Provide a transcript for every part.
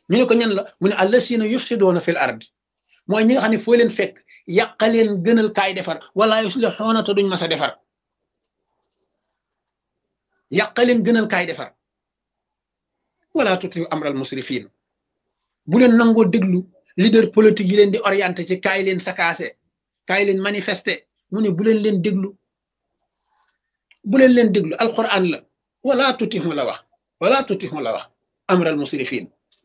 ñu ne ko ñan la mu ne allasina yufsidoona fil ard mooy ñi nga xam ne foo leen fekk yàqaleen gënal kaay defar wala yuslixuuna te duñ mas a defar yàqaleen gënal kaay defar wala tuti amral musrifin bu leen nangoo déglu leader politique yi leen di orienté ci kaay leen sakaase kaay leen manifesté mu ne bu leen leen déglu bu leen leen déglu alquran la wala tutixu la wax wala tutixu la wax amral musrifin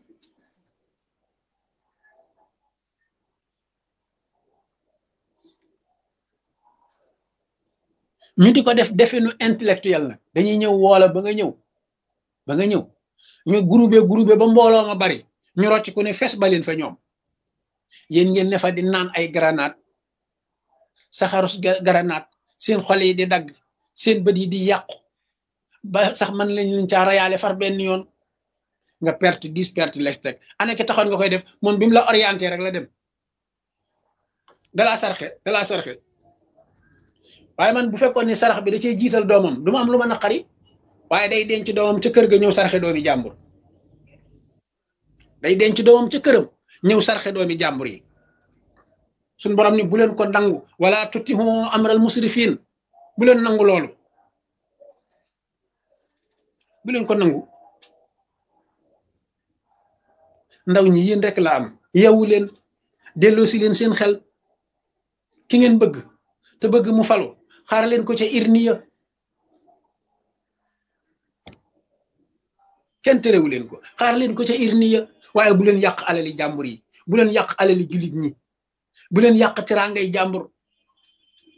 ñu di ko def definu intellectuel nag dañuy ñëw woola ba nga ñëw ba nga ñëw ñu groupé groupé ba mbooloo ma bari ñu rocc ku ne fes ba leen fa ñoom yéen ngeen ne fa di naan ay granate saxarus granate seen xol yi di dagg seen bët yi di yàqu ba sax man lañ leen caa rayaale far benn yoon nga perte dix perte lex teg ana ki taxoon nga koy def moom bi mu la orienté rek la dem dalaa sarxe dalaa sarxe waaye man bu fekkoon ne sarax bi da cee jiital doomam du ma am lu ma naqari waaye day denc doomam ca kër ga ñëw sarxe doomi jàmbur day denc doomam ca këram ñëw sarxe doomi jàmbur yi suñ borom ni bu leen ko nangu wala tutihu amral musrifin bu leen nangu loolu bu leen ko nangu ndaw ñi yéen rek la am yeewu leen delloo si leen seen xel ki ngeen bëgg te bëgg mu falu xaar leen ko ca irniya kenn terewu leen ko xaar leen ko ca irniya waaye bu leen yàq alali jàmbur yi bu leen yàq alali jullit ñi bu leen yàq teraangay jàmbur